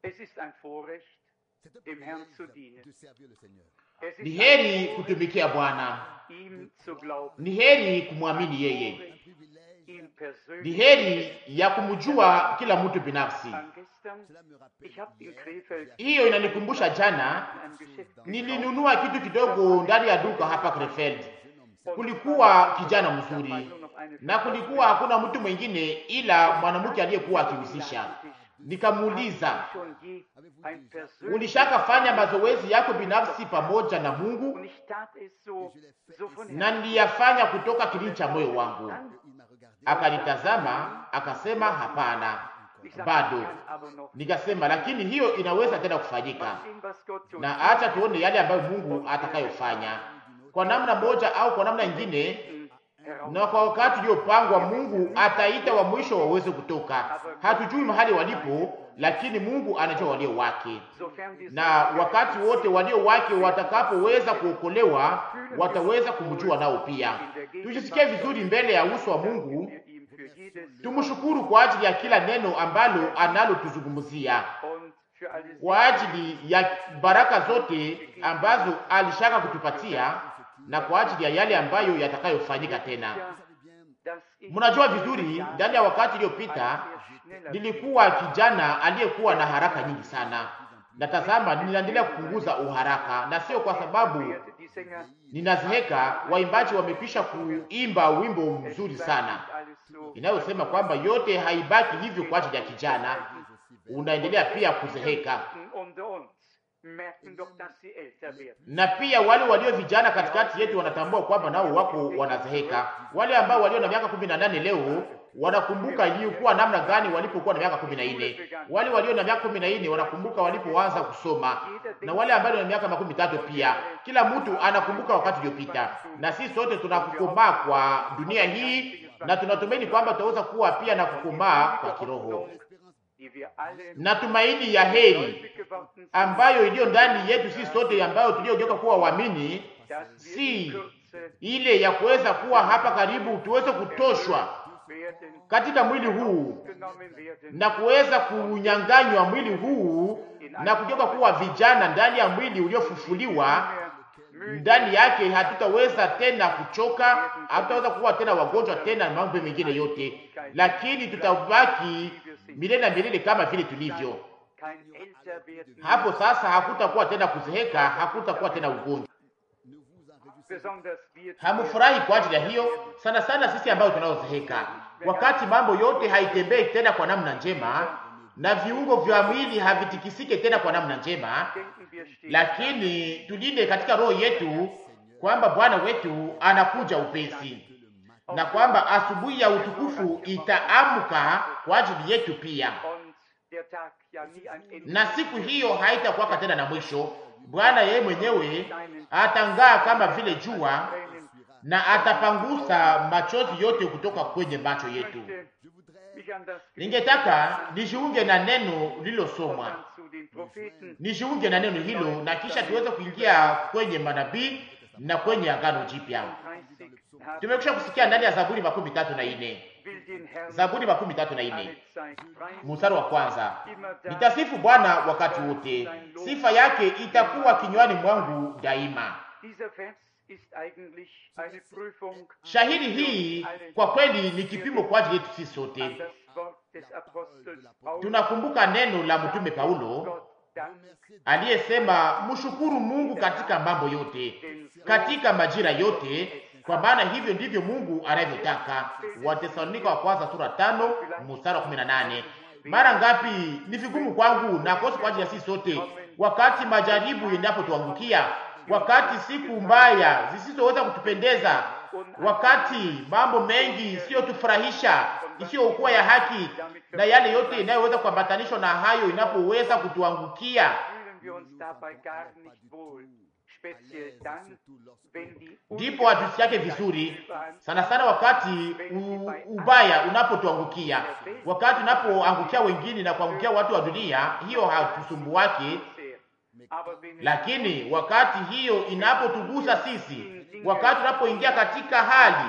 Es ist ein Vorrecht, dem Herrn zu dienen. Es Ni ist heri kutumikia Bwana, ihm zu glauben, ni heri kumwamini yeye, ihm ni persönlich. heri ya kumjua kila mtu binafsi. An gestern, ich habe in Krefeld Hiyo inanikumbusha jana in einem Geschäft nilinunua kitu kidogo ndani ya duka hapa Krefeld. Kulikuwa kijana mzuri na kulikuwa hakuna mtu mwingine ila mwanamke aliyekuwa akihusisha. Nikamuuliza, schon je ein persönliches ulishaka fanya mazoezi yako binafsi pamoja na Mungu? und ich tat es so, so von Na Herzen. niliyafanya kutoka kilindi cha moyo wangu. Dann, Akanitazama akasema, hapana, ich sag, bado. kann aber noch Nikasema, lakini hiyo inaweza tena kufanyika, mal sehen, was Gott tut. na acha tuone yale ambayo Mungu atakayofanya kwa namna moja au kwa namna nyingine. Heraus. Na kwa wakati uliopangwa, Mungu ataita wa mwisho waweze kutoka. Hatujui mahali walipo, lakini Mungu anajua walio wake, Sofern wir na wakati wote walio wake watakapoweza kuokolewa, wataweza kumjua nao pia. Tujisikie vizuri mbele ya uso wa Mungu, wir ihm für jedes tumshukuru kwa ajili ya kila neno ambalo analotuzungumzia, und für alles kwa ajili ya baraka zote ambazo alishaka kutupatia, na kwa ajili ya yale ambayo yatakayofanyika tena. Ja, dass ich Mnajua vizuri, ndani ya wakati iliyopita sehr schneller nilikuwa kijana aliyekuwa na haraka nyingi sana. Natazama, ninaendelea kupunguza uharaka, na sio kwa sababu werde. Die Sänger ninazeheka. Waimbaji wamekwisha kuimba wimbo mzuri sana alles so inayosema kwamba yote haibaki hivyo kwa ajili ya kijana, unaendelea pia kuzeheka. unter uns merken doch, dass sie älter werden. Na pia wale walio vijana katikati yetu wanatambua kwamba nao wako wanazeheka. Wale ambao walio na miaka kumi na nane leo wanakumbuka ilikuwa namna gani walipokuwa na miaka kumi na nne. Wale walio na miaka kumi na nne wanakumbuka walipoanza kusoma, na wale ambao na miaka makumi tatu pia. Kila mtu anakumbuka wakati uliopita, na sisi sote tunakukomaa kwa dunia hii, na tunatumaini kwamba tutaweza kuwa pia na kukomaa kwa kiroho Die wir alle na tumaini ya heri gläubig geworden sind, ambayo iliyo ndani yetu sisi sote, ambayo tuliogeuka kuwa waamini, dass wir si in Kürze ile ya kuweza kuwa hapa karibu, tuweze kutoshwa werden, katika mwili huu genommen werden, na kuweza kunyanganywa mwili huu na kugeuka kuwa vijana ndani ya mwili uliofufuliwa. Ndani yake hatutaweza tena kuchoka, hatutaweza kuwa tena wagonjwa tena na mambo mengine yote, lakini tutabaki milele na milele kama vile tulivyo. kein älter werden. Hapo sasa hakutakuwa tena kuzeheka, hakutakuwa tena ugonjwa. Besonders wir, Hamufurahi kwa ajili ya hiyo sana sana, sisi ambao tunaozeheka, wakati mambo yote haitembei tena kwa namna njema na viungo vya mwili havitikisike tena kwa namna njema, denken wir stehen. lakini tulinde katika roho yetu kwamba Bwana wetu anakuja upesi na kwamba asubuhi ya utukufu itaamka kwa ajili yetu pia, Und der Tag ja nie ein Ende. na siku hiyo haitakuwaka tena na mwisho. Bwana yeye mwenyewe atang'aa kama vile jua Tränen. na atapangusa machozi yote kutoka kwenye macho Ich yetu. möchte mich an das Ningetaka nijiunge na neno lililosomwa, dann zu den Propheten nijiunge na neno hilo, na kisha tuweze kuingia kwenye manabii na kwenye agano jipya. 30 haben Tumekwisha kusikia ndani ya Zaburi makumi tatu na ine will den Herrn Zaburi makumi tatu na ine alle Zeit preisen. mstari wa kwanza Immer da nitasifu Bwana wakati wote, sifa yake itakuwa kinywani mwangu daima. Dieser Vers ist eigentlich eine Prüfung Shahidi hii kwa kweli ni kipimo kwa ajili yetu sisi an sote. das Wort des Apostels Paulus. Tunakumbuka neno la mtume Paulo Gott Dank, aliyesema mshukuru Mungu katika mambo yote, katika majira yote, kwa maana hivyo ndivyo Mungu anavyotaka. Watesalonika wa kwanza sura tano mstari wa kumi na nane. Mara ngapi ni vigumu kwangu na kosi kwa ajili ya sisi sote, wakati majaribu endapotuangukia, wakati siku mbaya zisizoweza kutupendeza, wakati mambo mengi isiyotufurahisha, isiyokuwa ya haki, na yale yote inayoweza kuambatanishwa na hayo inapoweza kutuangukia fühlen wir uns dabei gar nicht wohl. Speziell dann, wenn die ndipo hatusikiake vizuri sana sana wakati u, ubaya unapotuangukia, wakati unapoangukia wengine na kuangukia watu wa dunia, hiyo hatusumbuake. sehr. Aber wenn es Lakini wakati hiyo inapotugusa sisi, wakati tunapoingia katika hali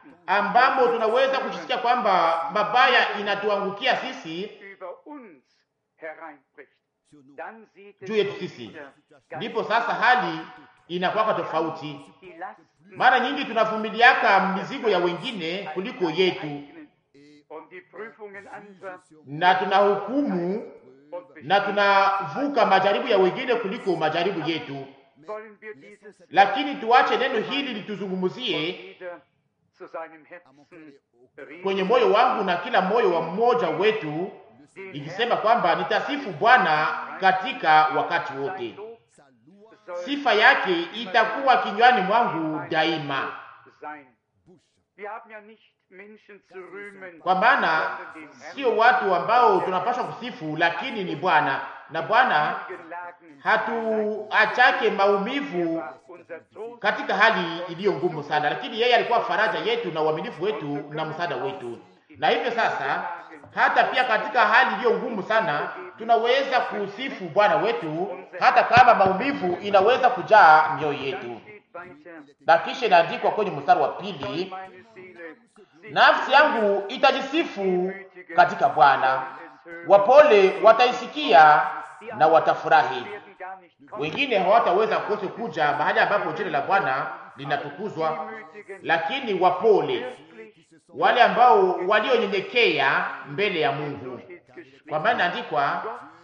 ambamo tunaweza kusikia kwamba mabaya inatuangukia sisi, über uns hereinbricht, dann sieht es juu yetu uns sisi. wieder ganz Ndipo sasa hali inakuwaka tofauti. die Lasten Mara nyingi tunavumiliaka mizigo ya wengine kuliko yetu, eignen und die Prüfungen anderer na tunahukumu und na tunavuka majaribu ya wengine kuliko majaribu yetu. wollen wir dieses Lakini tuache neno hili lituzungumzie jeder zu seinem Herzen kwenye moyo wangu na kila moyo wa mmoja wetu, den ikisema kwamba nitasifu Bwana katika wakati wote, Herrn soll sifa yake itakuwa kinywani mwangu daima. sein. Wir haben ja nicht Menschen zu rühmen, Kwa maana sondern den Herrn. sio watu ambao tunapaswa kusifu, lakini ni Bwana, na Bwana Geladen hatuachake maumivu war unser Trost katika hali iliyo ngumu sana, lakini yeye alikuwa faraja yetu na uaminifu wetu na msaada wetu. Na hivyo sasa, hata pia katika hali iliyo ngumu sana, tunaweza kusifu Bwana wetu, hata kama maumivu inaweza kujaa mioyo yetu. Dann steht weiter, Na kisha inaandikwa kwenye mstari wa pili, meine Seele sich nafsi yangu itajisifu katika Bwana, es hören, wapole wataisikia na watafurahi. werden gar nicht kommen. Wengine hawataweza kose kuja mahali ambapo jina la Bwana linatukuzwa, lakini wapole, Wirklich wale ambao walionyenyekea mbele ya Mungu, steht geschrieben, kwa maana andikwa,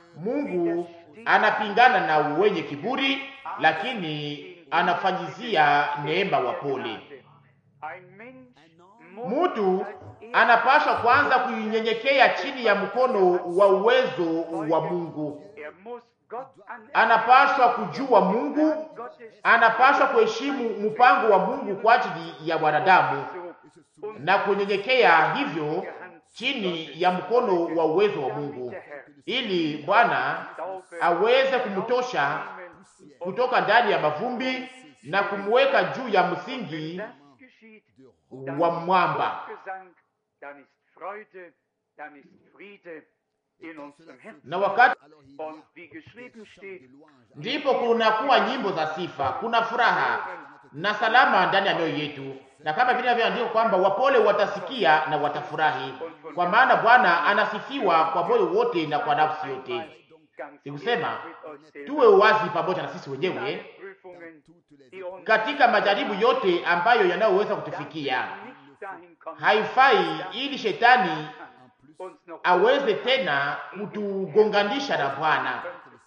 Mungu anapingana na wenye kiburi, lakini anafanyizia neema wapole. ein Mensch muss Mtu als er anapaswa kwanza kuinyenyekea chini ya mkono wa uwezo wa Mungu, er muss Gott anerkennen, anapaswa kujua Mungu, Gottes anapaswa kuheshimu mpango wa Mungu kwa ajili ya wanadamu so und na kunyenyekea hivyo chini ya mkono wa uwezo wa Mungu, ili Bwana aweze kumtosha kutoka ndani ya mavumbi na kumweka juu ya msingi das geschieht, wa mwamba. Gesang, dann ist Freude, dann ist Friede in unserem Herzen. Na wakati Und wie geschrieben steht, ndipo kunakuwa nyimbo za sifa, kuna furaha na salama ndani ya mioyo yetu, na kama vile inavyoandikwa kwamba wapole watasikia na watafurahi, kwa maana Bwana anasifiwa kwa moyo wote na kwa nafsi yote. ganz Sikusema ehrlich mit euch selbst, tuwe wazi pamoja na sisi wenyewe Prüfungen, die uns katika majaribu yote ambayo yanayoweza kutufikia. nicht dahin kommen, Haifai ili shetani uns noch aweze tena kutugonganisha na Bwana,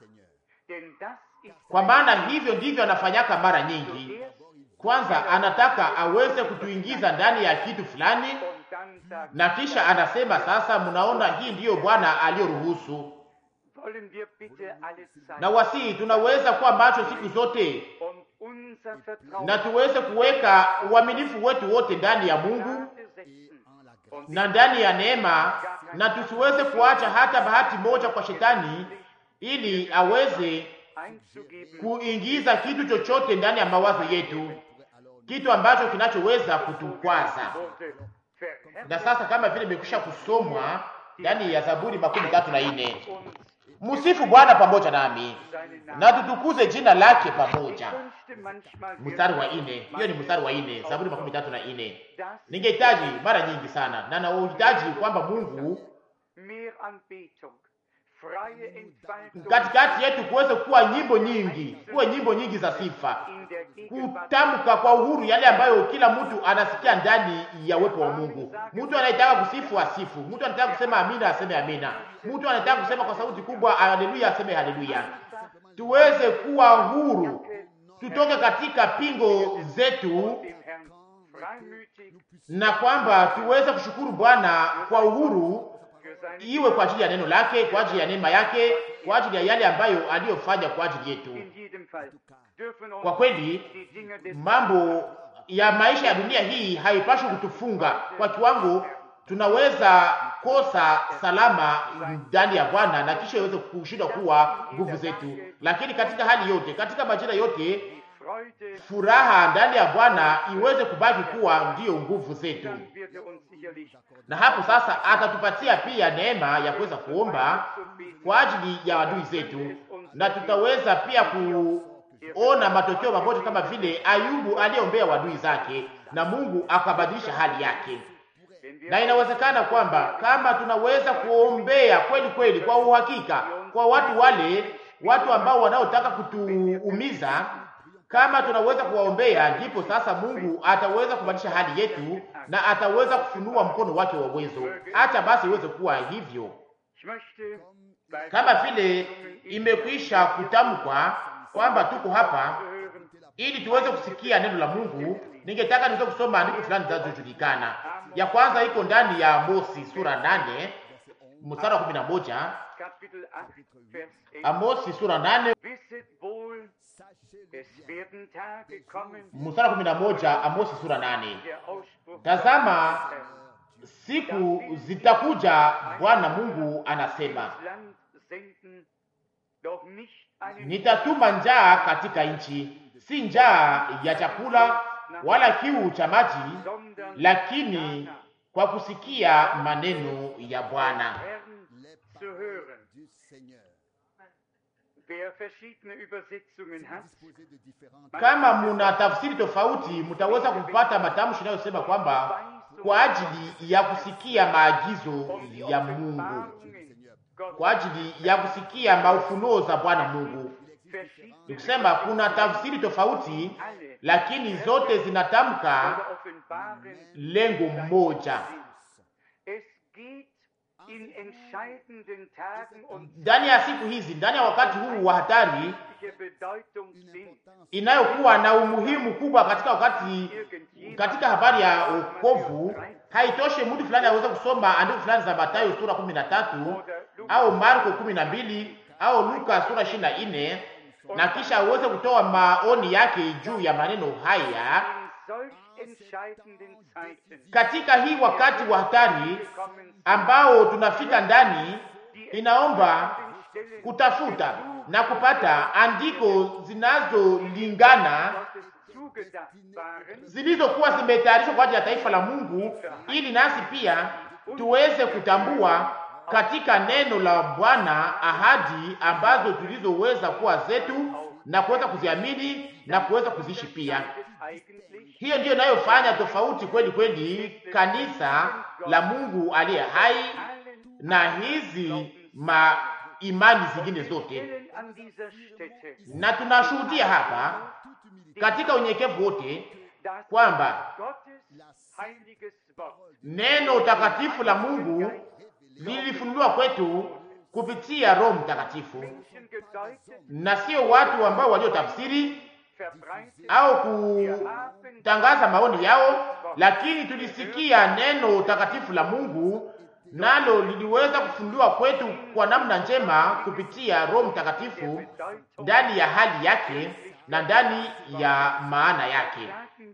Denn das ist kwa maana hivyo ndivyo anafanyaka mara nyingi. Kwanza anataka aweze kutuingiza ndani ya kitu fulani, und dann sagt, na kisha anasema sasa, mnaona, hii ndiyo Bwana aliyoruhusu. wollen wir bitte alle Na sein wasii, tunaweza kuwa macho siku zote und unser Vertrauen na tuweze kuweka uaminifu wetu wote ndani ya Mungu Gnade setzen und na ndani ya neema, na tusiweze kuacha hata bahati moja kwa shetani, ili aweze einzugeben, kuingiza kitu chochote ndani ya mawazo yetu, kitu ambacho kinachoweza kutukwaza. wurde verherrlicht Na sasa kama vile imekwisha kusomwa ndani ya Zaburi makumi tatu na nne uns msifu Bwana pamoja nami seinen Namen. na tutukuze jina lake Ich pamoja. wünschte manchmal, wir Mstari wa würden nne, hiyo ni mstari wa nne, Zaburi makumi tatu na nne. das Ningehitaji mara nyingi sana na nauhitaji kwamba Mungu mehr Anbetung, freie Entfaltung katikati yetu kuweze kuwa nyimbo nyingi, kuwe nyimbo nyingi za sifa, in der Gegenwart kutamka kwa uhuru yale ambayo kila mtu anasikia ndani ya uwepo wa Mungu. Mtu anayetaka kusifu asifu, mtu anataka kusema amina aseme amina, mtu anataka kusema kwa sauti kubwa haleluya aseme haleluya. Tuweze kuwa huru, tutoke katika pingo zetu, dem Herrn freimütig na kwamba tuweze kushukuru Bwana kwa uhuru, für seine iwe kwa ajili ya neno lake, kwa ajili ya neema yake, kwa ajili ya yale ambayo aliyofanya kwa ajili yetu. in jedem Fall dürfen uns Kwa kweli die Dinge des mambo ya maisha ya dunia hii haipaswi kutufunga kwa kiwango tunaweza kosa salama ndani ya Bwana na kisha iweze kushindwa kuwa nguvu zetu, lakini katika hali yote, katika majira yote, die Freude, furaha ndani ya Bwana iweze kubaki kuwa ndiyo nguvu zetu, dann wird er uns sicherlich na hapo sasa atatupatia pia neema ya kuweza kuomba kwa ajili ya adui zetu, na tutaweza pia kuona matokeo mamoja kama vile Ayubu aliyeombea wadui zake na Mungu akabadilisha hali yake. wenn wir Na inawezekana kwamba kama tunaweza kuombea kweli kweli kwa uhakika kwa watu wale, watu ambao wanaotaka kutuumiza. Kama tunaweza kuwaombea, ndipo sasa Mungu ataweza kubadilisha hali yetu na ataweza kufunua mkono wake wa uwezo. Acha basi iweze kuwa hivyo, kama vile imekwisha kutamkwa kwamba tuko hapa ili tuweze kusikia neno la Mungu. Ningetaka niweze kusoma andiko fulani zinazojulikana. Ya kwanza iko ndani ya Amosi sura nane mstari wa kumi na moja. Amosi sura nane mstari wa kumi na moja. Amosi sura nane. Tazama siku zitakuja, Bwana Mungu anasema, nitatuma njaa katika nchi, si njaa ya chakula wala kiu cha maji, lakini kwa kusikia maneno ya Bwana. Kama muna tafsiri tofauti, mtaweza kupata matamshi yanayosema kwamba kwa ajili ya kusikia maagizo ya Mungu, kwa ajili ya kusikia maufunuo za Bwana Mungu. Nikusema kuna tafsiri tofauti, lakini zote zinatamka lengo moja. Ndani ya siku hizi, ndani ya wakati huu wa hatari inayokuwa na umuhimu kubwa katika wakati, katika habari ya wokovu, haitoshe mtu fulani aweze kusoma andiko fulani za Mathayo sura kumi na tatu au Marko kumi na mbili au Luka sura ishirini na nne na kisha aweze kutoa maoni yake juu ya maneno haya katika hii wakati wa hatari ambao tunafika ndani. Inaomba kutafuta na kupata andiko zinazolingana zilizokuwa zimetayarishwa kwa ajili ya taifa la Mungu, ili nasi pia tuweze kutambua katika neno la Bwana ahadi ambazo tulizoweza kuwa zetu na kuweza kuziamini na kuweza kuziishi pia. Hiyo ndiyo inayofanya tofauti kweli kweli kanisa la Mungu aliye hai na hizi ma imani zingine zote, na tunashuhudia hapa katika unyenyekevu wote kwamba neno takatifu la Mungu lilifunuliwa kwetu kupitia Roho Mtakatifu, na sio watu ambao waliotafsiri au kutangaza maoni yao, lakini tulisikia neno takatifu la Mungu, nalo liliweza kufunuliwa kwetu kwa namna njema kupitia Roho Mtakatifu ndani ya hali yake na ndani ya maana yake,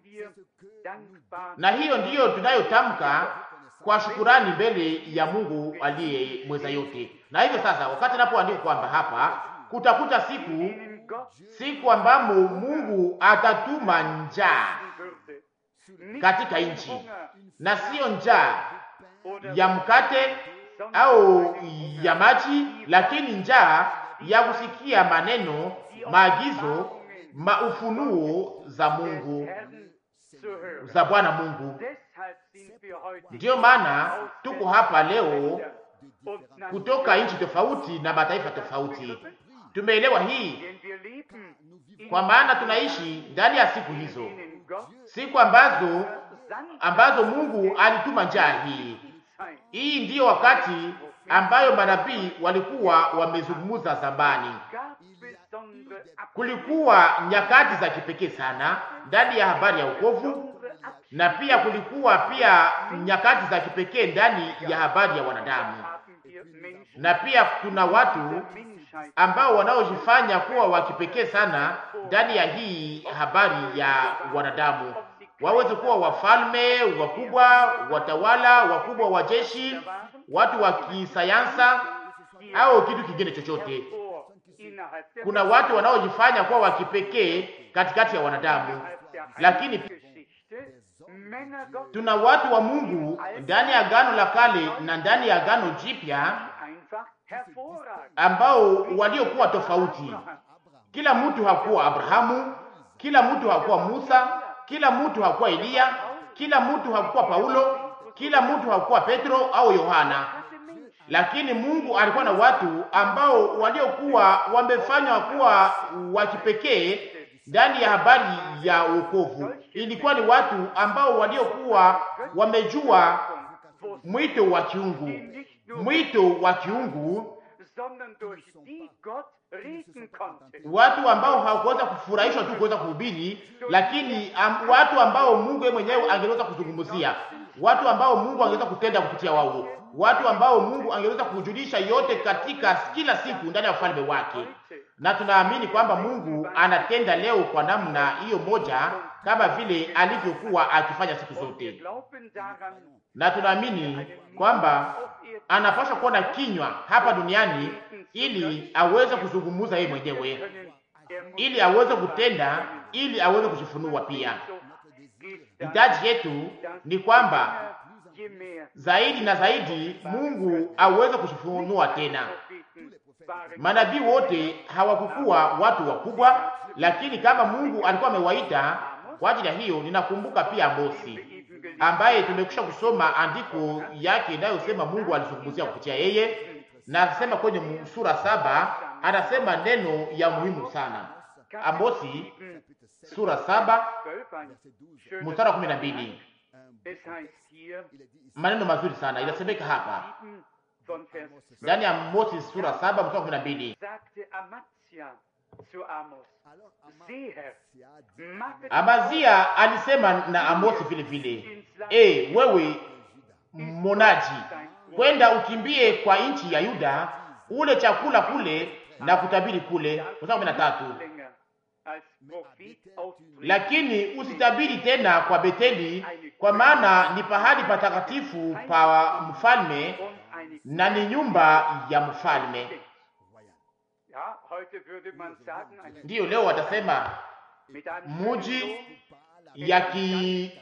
na hiyo ndiyo tunayotamka kwa shukurani mbele ya Mungu aliye mweza yote. Na hivyo sasa, wakati napoandika kwamba hapa kutakuta siku siku ambamo Mungu atatuma njaa katika nchi, na siyo njaa ya mkate au ya maji, lakini njaa ya kusikia maneno, maagizo, maufunuo za Mungu za Bwana Mungu. Ndiyo maana tuko hapa leo kutoka nchi tofauti na mataifa tofauti. Tumeelewa hii kwa maana tunaishi ndani ya siku hizo, siku ambazo ambazo Mungu alituma njaa hii. Hii ndiyo wakati ambayo manabii walikuwa wamezungumza zamani. Kulikuwa nyakati za kipekee sana ndani ya habari ya wokovu, na pia kulikuwa pia nyakati za kipekee ndani ya habari ya wanadamu, na pia kuna watu ambao wanaojifanya kuwa wa kipekee sana ndani ya hii habari ya wanadamu, waweze kuwa wafalme wakubwa, watawala wakubwa wa jeshi, watu wa kisayansa au kitu kingine chochote. Kuna watu wanaojifanya kuwa wa kipekee katikati ya wanadamu, lakini tuna watu wa Mungu ndani ya Agano la Kale na ndani ya Agano Jipya ambao waliokuwa tofauti. Kila mtu hakuwa Abrahamu, kila mtu hakuwa Musa, kila mtu hakuwa Eliya, kila mtu hakuwa Paulo, kila mtu hakuwa Petro au Yohana, lakini Mungu alikuwa na watu ambao waliokuwa wamefanywa kuwa wa kipekee ndani ya habari ya wokovu. Ilikuwa ni watu ambao waliokuwa wamejua mwito wa kiungu, mwito wa kiungu, watu ambao hawakuweza kufurahishwa tu kuweza kuhubiri, lakini am, watu ambao Mungu yeye mwenyewe angeweza kuzungumzia, watu ambao Mungu angeweza kutenda kupitia wao, watu ambao Mungu angeweza kujulisha yote katika kila siku ndani ya ufalme wake. Na tunaamini kwamba Mungu anatenda leo kwa namna hiyo moja, kama vile alivyokuwa akifanya siku zote, na tunaamini kwamba anapaswa kuwa na kinywa hapa duniani ili aweze kuzungumza yeye mwenyewe, ili aweze kutenda, ili aweze kujifunua pia. Hitaji yetu ni kwamba zaidi na zaidi Mungu aweze kujifunua tena. Manabii wote hawakukuwa watu wakubwa, lakini kama Mungu alikuwa amewaita kwa ajili ya hiyo, ninakumbuka pia Amosi ambaye tumekwisha kusoma andiko yake inayosema Mungu alizungumzia kupitia yeye, na anasema kwenye sura saba, anasema neno ya muhimu sana. Amosi sura saba mstari wa kumi na mbili maneno mazuri sana inasemeka hapa ndani ya Amosi sura saba mstari wa kumi na mbili Amazia alisema na Amosi vile vile, e, wewe monaji, kwenda ukimbie kwa nchi ya Yuda, ule chakula kule na kutabiri kule. Mstari kumi na tatu lakini usitabiri tena kwa Beteli, kwa maana ni pahali patakatifu pa mfalme na ni nyumba ya mfalme. Ndiyo, leo watasema muji ya ki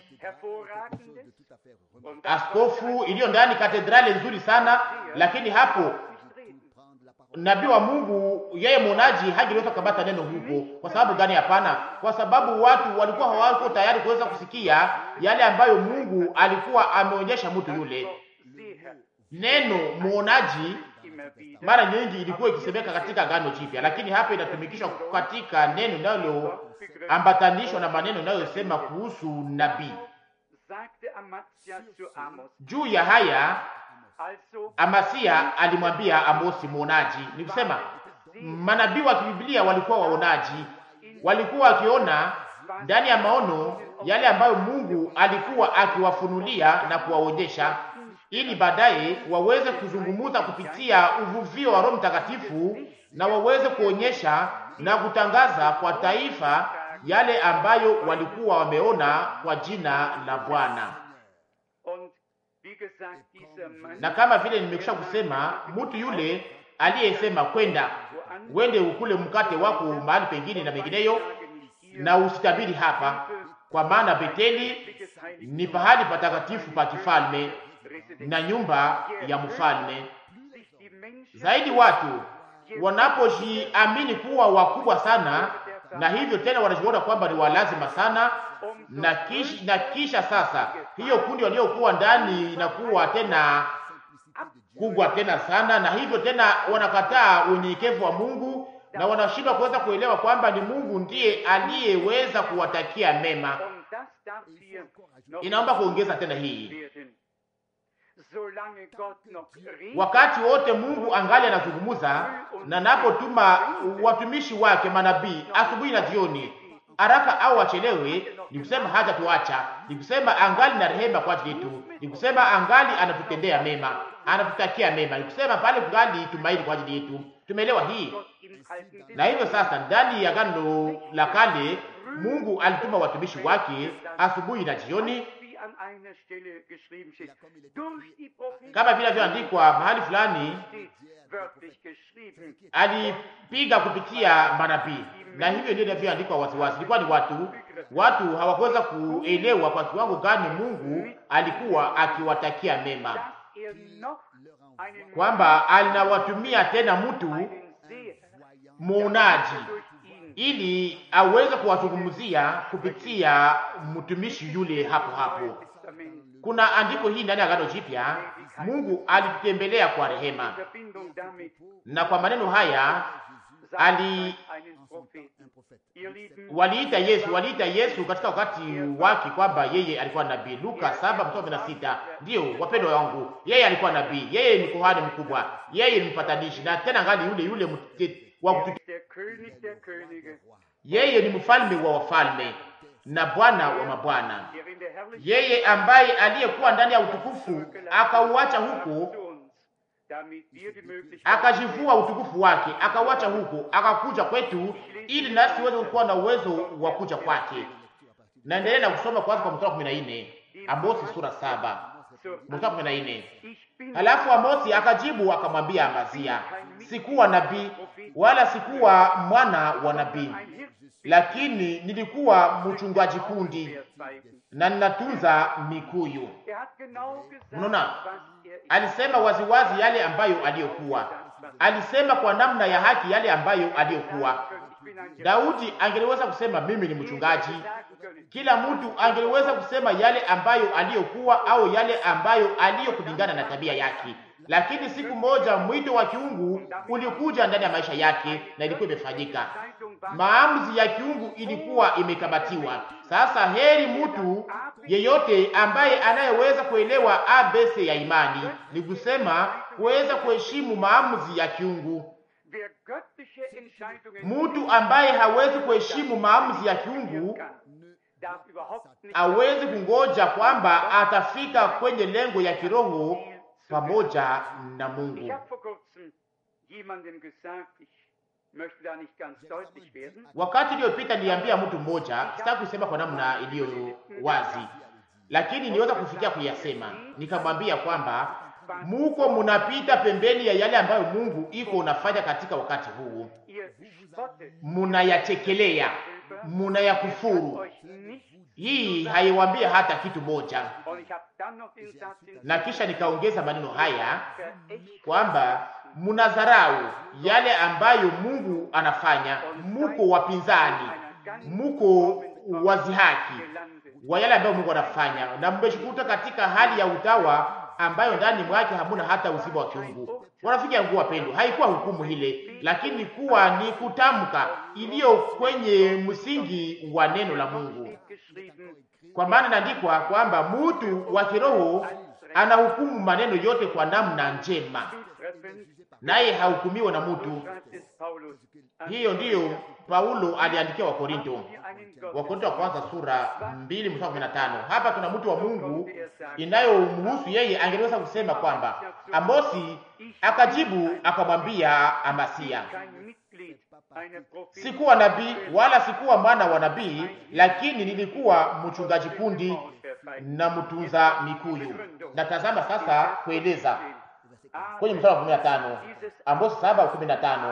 askofu iliyo ndani katedrali nzuri sana, lakini hapo nabii wa Mungu yeye mwonaji hangeweza kukamata neno huko. Kwa sababu gani? Hapana, kwa sababu watu walikuwa hawako tayari kuweza kusikia yale ambayo Mungu alikuwa ameonyesha mtu yule. Neno mwonaji mara nyingi ilikuwa ikisemeka katika Agano Jipya, lakini hapa inatumikishwa katika neno linaloambatanishwa na maneno inayosema kuhusu nabii. Juu ya haya Amasia alimwambia Amosi mwonaji, ni kusema manabii wa kibiblia walikuwa waonaji, walikuwa wakiona ndani ya maono yale ambayo Mungu alikuwa akiwafunulia na kuwaonyesha, ili baadaye waweze kuzungumuza kupitia uvuvio wa Roho Mtakatifu na waweze kuonyesha na kutangaza kwa taifa yale ambayo walikuwa wameona kwa jina la Bwana na kama vile nimekwisha kusema, mtu yule aliyesema kwenda wende ukule mkate wako mahali pengine na mengineyo, na usitabiri hapa, kwa maana Beteli ni pahali patakatifu pa kifalme na nyumba ya mfalme. Zaidi watu wanapojiamini kuwa wakubwa sana, na hivyo tena wanajiona kwamba ni walazima sana na kisha, na kisha sasa hiyo kundi waliokuwa ndani inakuwa tena kubwa tena sana, na hivyo tena wanakataa unyenyekevu wa Mungu na wanashindwa kuweza kuelewa kwamba ni Mungu ndiye aliyeweza kuwatakia mema. Inaomba kuongeza tena hii, wakati wote Mungu angali anazungumza na napotuma watumishi wake manabii asubuhi na jioni haraka au wachelewe, ni kusema haja tuacha, ni kusema angali na rehema kwa ajili yetu, ni kusema angali anatutendea mema, anatutakia mema, ni kusema pale kungali tumaini kwa ajili yetu. Tumeelewa hii, na hivyo sasa, ndani ya Agano la Kale Mungu alituma watumishi wake asubuhi na jioni, kama vile vyoandikwa mahali fulani, alipiga kupitia manabii na hivyo ndio inavyoandikwa waziwazi. Ilikuwa ni watu watu hawakuweza kuelewa kwa kiwango gani Mungu alikuwa akiwatakia mema, kwamba alinawatumia tena mtu muonaji ili aweze kuwazungumzia kupitia mtumishi yule hapo hapo. Kuna andiko hii ndani ya Agano Jipya Mungu alitutembelea kwa rehema, In Verbindung damit na kwa maneno haya Ali- sagt man einen Propheten. Ihr Lieben, waliita Yesu, waliita Yesu katika wakati wake kwamba yeye alikuwa nabii. Luka 7:16. Ndiyo wapendwa wangu, yeye alikuwa nabii, yeye ni kuhani mkubwa, yeye ni mpatanishi, na tena ngali yule yule mte- wa er kutu, ist der König der Könige, yeye ni mfalme wa wafalme na Bwana wa mabwana, der in der Herrlichkeit yeye ambaye aliyekuwa ndani ya utukufu akauacha huko zu uns, damit wir die Möglichkeit akajivua utukufu wake akauacha huko akakuja kwetu, ili nasi tuweze kuwa na uwezo wa kuja kwake. Naendelea na kusoma kwanza kwa mstari wa 14, Amosi sura saba zur mstari wa 14. Ich bin Halafu Amosi akajibu akamwambia Amazia, sikuwa nabii wala sikuwa mwana wa nabii, ein Hirt, lakini nilikuwa mchungaji kundi der zeigen. na ninatunza mikuyu. Er hat genau gesagt, Unaona? was er ist. Alisema waziwazi yale ambayo aliyokuwa, alisema kwa namna ya haki yale ambayo aliyokuwa. Ich bin ein Hirt. Daudi angeliweza kusema mimi ni mchungaji, Sagen können, kila mtu angeliweza kusema yale ambayo aliyokuwa au yale ambayo aliyokulingana na tabia yake, lakini siku moja mwito wa kiungu ulikuja ndani ya maisha yake na ilikuwa imefanyika. Zeitung war Maamuzi ya kiungu ilikuwa imekabatiwa. Sasa heri mtu yeyote ambaye anayeweza kuelewa ABC ya imani, ni kusema kuweza kuheshimu maamuzi ya kiungu. wer göttliche Entscheidungen Mtu ambaye hawezi kuheshimu maamuzi ya kiungu kann, darf überhaupt nicht awezi kungoja kwamba atafika kwenye lengo ya kiroho pamoja na Ich Mungu. habe vor kurzem jemandem gesagt, ich möchte da nicht ganz deutlich werden, Wakati iliyopita niliambia mtu mmoja, sitaki kusema kwa namna iliyo wazi, lakini niweza kufikia kuyasema. Nikamwambia kwamba muko munapita pembeni ya yale ambayo Mungu iko unafanya katika wakati huu, ihr spottet munayachekelea, selber, munayakufuru. euch nicht. Hii haiwambia hata kitu moja. Und ich habe dann noch den Satz Na kisha nikaongeza maneno haya verächtlich kwamba munadharau yale ambayo Mungu anafanya, muko wapinzani, muko wazihaki gelandet. wa yale ambayo Mungu anafanya, na mmeshikuta katika hali ya utawa ambayo ndani mwake hamuna hata uzima wa kiungu. Wanafiki yangu wapendwa, haikuwa hukumu ile, lakini kuwa ni kutamka iliyo kwenye msingi wa neno la Mungu, Geschrieben, kwa maana inaandikwa kwamba mtu wa kiroho anahukumu maneno yote kwa namna njema, zutreffend, naye hahukumiwa na mtu. schreibt es Paulus. an Hiyo ndiyo Paulo aliandikia Wakorinto, wir einen Gott, Wakorinto wa kwanza sura mbili mstari kumi na tano. Hapa tuna mtu wa Mungu inayomhusu yeye, angeweza kusema kwamba Amosi akajibu akamwambia Amasia, kein Mitglied einer Prophet, sikuwa nabii wala sikuwa mwana wa nabii, lakini nilikuwa mchungaji kundi na mtunza mikuyu. Na tazama sasa kueleza kwenye mstari wa kumi na tano Amosi saba kumi na tano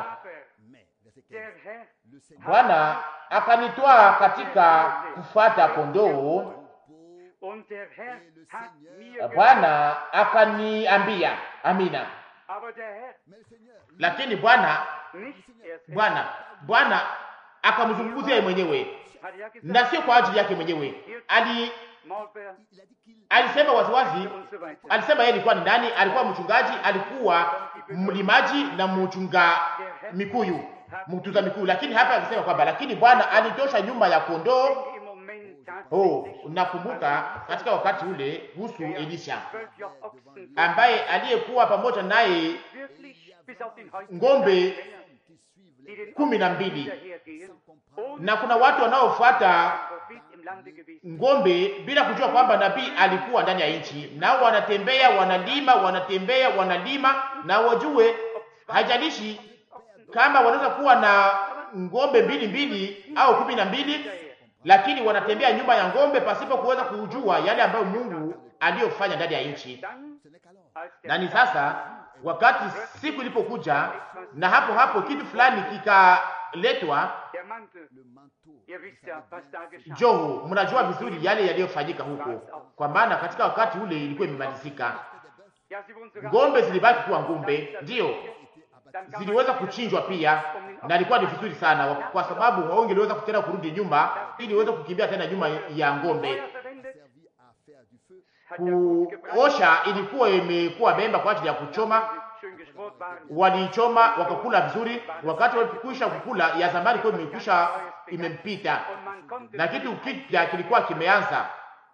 der Herr Bwana akanitwaa katika kufuata kondoo, und der Herr hat mir gesagt, Bwana akaniambia. Amina. aber der Herr Lakini Bwana nicht erst Bwana Bwana akamzungumzia yeye mwenyewe hat ja gesagt, na sio kwa ajili yake mwenyewe. Ali Maulbeer alisema waziwazi, und so weiter. alisema yeye alikuwa ni nani? Alikuwa mchungaji, alikuwa mlimaji na mchunga mikuyu, mtunza mikuyu. Lakini hapa akisema kwamba lakini Bwana alitosha nyuma ya kondoo. Im Moment Oh, tatsächlich nakumbuka katika wakati ule kuhusu Elisha zwölf Joch Ochsen ambaye aliyekuwa pamoja naye wirklich bis auf den heutigen ng'ombe Tag, die den kumi na Ochsen mbili hinterhergehen, ohne na kuna watu wanaofuata Prophet im Lande gewesen. ng'ombe bila kujua kwamba nabii alikuwa ndani ya nchi, nao wanatembea wanalima, wanatembea wanalima, na wajue, haijalishi kama wanaweza kuwa na ng'ombe mbili mbili au kumi na mbili, lakini wanatembea nyuma ya ng'ombe pasipo kuweza kujua yale ambayo Mungu aliyofanya ndani ya nchi. Dann, als der Na ni sasa wakati siku ilipokuja, na hapo hapo kitu fulani kikaletwa der Mantel, ihr wisst ja, was da geschah. Joho, mnajua vizuri yale yaliyofanyika huko, kwa maana katika wakati ule ilikuwa imemalizika. Ja, sie wurden sogar Ng'ombe zilibaki kuwa ng'ombe, ndiyo Dann kam ziliweza man- kuchinjwa pia, na ilikuwa ni vizuri sana, kwa sababu hawangeliweza kutena kurudi nyuma ili iweze kukimbia tena nyuma ya ng'ombe. Feuer verwendet, kuosha ilikuwa imekuwa memba kwa ajili ya kuchoma, walichoma wakakula vizuri. Wakati walipokwisha kukula, ya zamani kwa imekwisha imempita, na kitu kipya kilikuwa kimeanza.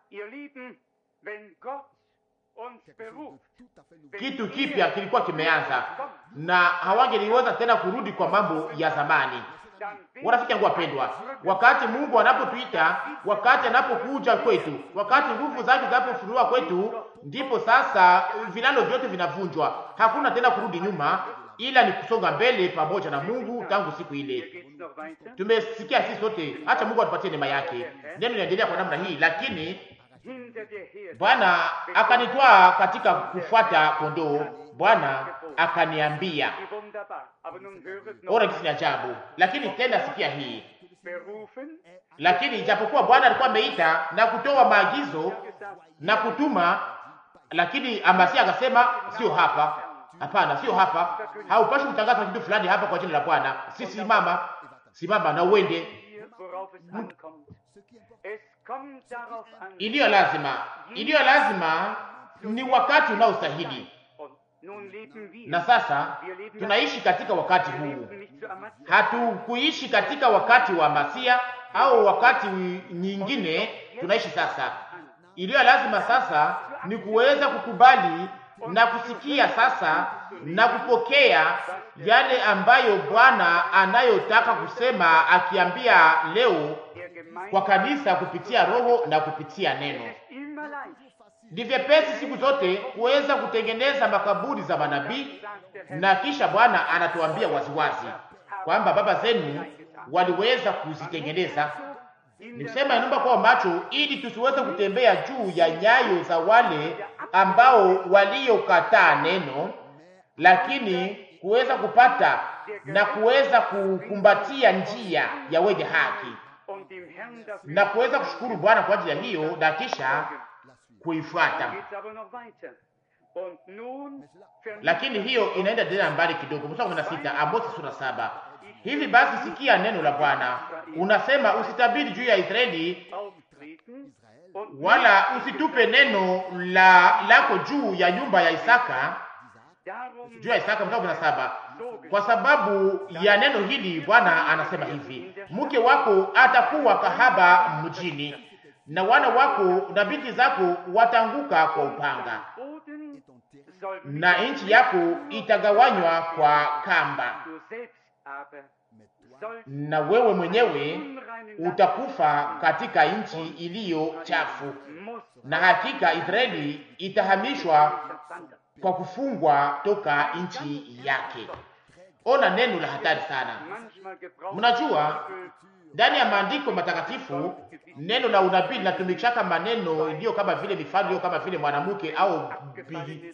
Kitu kipya kilikuwa kimeanza, na hawangeliweza tena kurudi kwa mambo ya zamani. Warafiki yangu wapendwa, wakati Mungu anapotuita, wakati anapokuja kwetu, wakati nguvu zake zinapofunuliwa kwetu, ndipo sasa vilalo vyote vinavunjwa. Hakuna tena kurudi nyuma, ila ni kusonga mbele pamoja na Mungu. Tangu siku ile tumesikia sisi sote, acha Mungu atupatie neema yake. Neno linaendelea kwa namna hii, lakini Bwana akanitwaa katika kufuata kondoo. Bwana akaniambia, ora kisi ni ajabu. Lakini tena sikia hii, lakini ijapokuwa Bwana alikuwa ameita na kutoa maagizo na kutuma, lakini Amasia akasema sio hapa, hapana, sio hapa, haupashi kutangaza kitu fulani hapa kwa jina la Bwana. Si simama, simama na uende iliyo lazima, iliyo lazima ni wakati unaostahili. Na sasa tunaishi katika wakati huu, hatukuishi katika wakati wa Masia au wakati nyingine. Tunaishi sasa, iliyo lazima sasa ni kuweza kukubali na kusikia sasa na kupokea yale ambayo Bwana anayotaka kusema, akiambia leo kwa kanisa kupitia Roho na kupitia neno. Ni vyepesi siku zote kuweza kutengeneza makaburi za manabii, na kisha Bwana anatuambia waziwazi kwamba baba zenu waliweza kuzitengeneza. Ni kusema inumba kwa macho, ili tusiweze kutembea juu ya nyayo za wale ambao waliokataa neno, lakini kuweza kupata na kuweza kukumbatia njia ya wenye haki na kuweza kushukuru Bwana kwa ajili ya hiyo na kisha kuifuata. Lakini hiyo inaenda tena mbali kidogo. Mstari kumi na sita Amosi sura saba. Hivi basi sikia neno la Bwana, unasema usitabiri juu ya Israeli, wala usitupe neno la lako juu ya nyumba ya Isaka, juu ya Isaka. Mstari kumi na saba kwa sababu ya neno hili Bwana anasema hivi, mke wako atakuwa kahaba mjini, na wana wako na binti zako watanguka kwa upanga, na nchi yako itagawanywa kwa kamba, na wewe mwenyewe utakufa katika nchi iliyo chafu, na hakika Israeli itahamishwa kwa kufungwa toka nchi yake. Ona neno la hatari sana. Mnajua, ndani ya maandiko matakatifu neno la unabii linatumikishaka maneno iliyo kama vile mifano iliyo kama vile mwanamke au bibi,